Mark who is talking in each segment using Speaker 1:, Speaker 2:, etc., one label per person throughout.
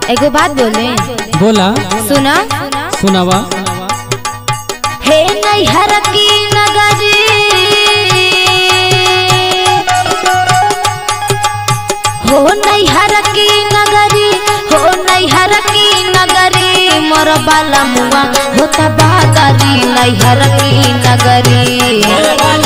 Speaker 1: एगो बात बोले
Speaker 2: बोला
Speaker 1: सुना
Speaker 2: सुनावा
Speaker 1: हे नैहर की नगरी हो नैहर की नगरी हो नैहर की नगरी मोर बाला मुआ होता बादरी नैहर की नगरी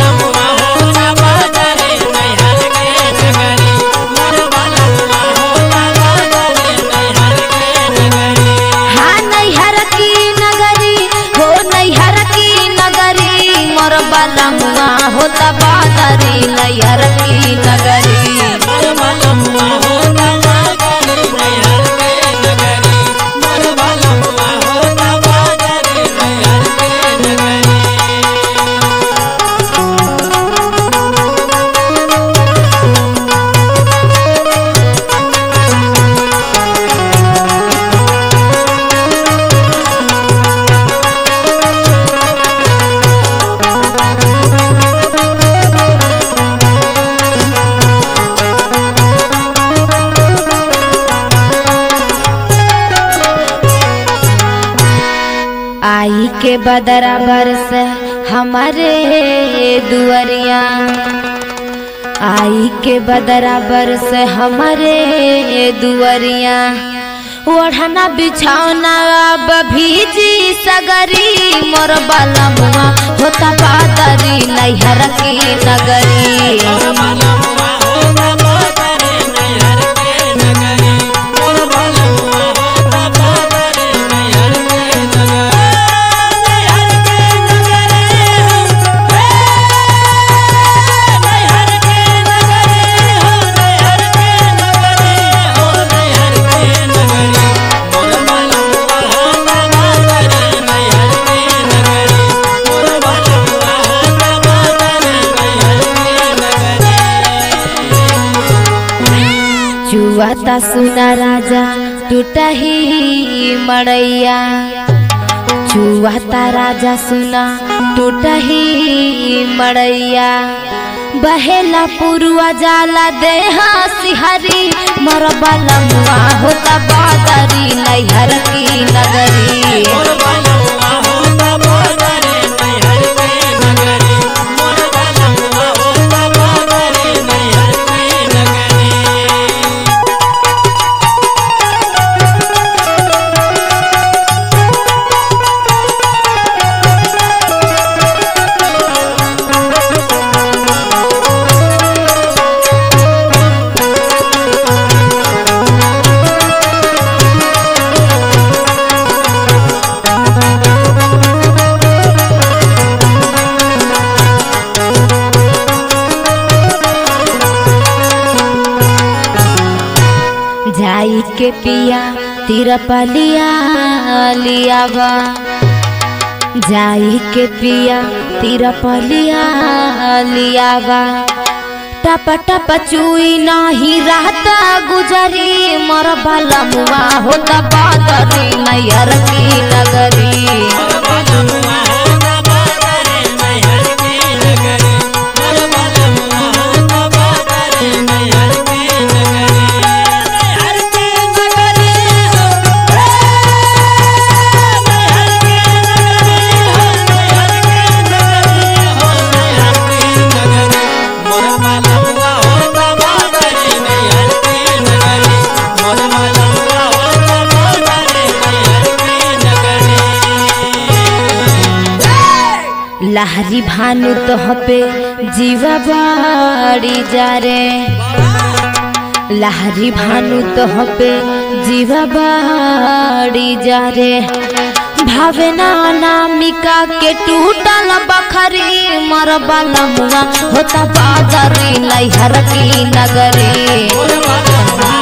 Speaker 1: हाँ नैहर की नगरी हो नैहर की नगरी मोर बाला मुआ होता बादरी नैहर की नगरी आई के बदरा बरस हमारे दुआरिया आई के बदरा बरस हमारे दुआरिया ओढ़ना बिछौना अब भीजी सगरी मोर बाला मुआ होता बादरी नैहर की नगरी चुआता सुना राजा टूटा ही मड़ैया चुआता राजा सुना टूटा ही मड़ैया बहेला पुरुआ जाला देहा सिहरी मरबा लमुआ होता बादरी नैहर की नगरी जाई के पिया तिरपलिया लियावा जाई के पिया तिरपलिया लियावा टप टप चुई नाही रहता गुजरी मोर बाला मुआ होता बादरी नैहर की नगरी लहरी भानु तो पे जीवा बाड़ी जा रे लहरी भानु तो पे जीवा बाड़ी जा रे भावना नामिका के टूटल बखरी मर मुआ होता बाजारी नैहर की नगरी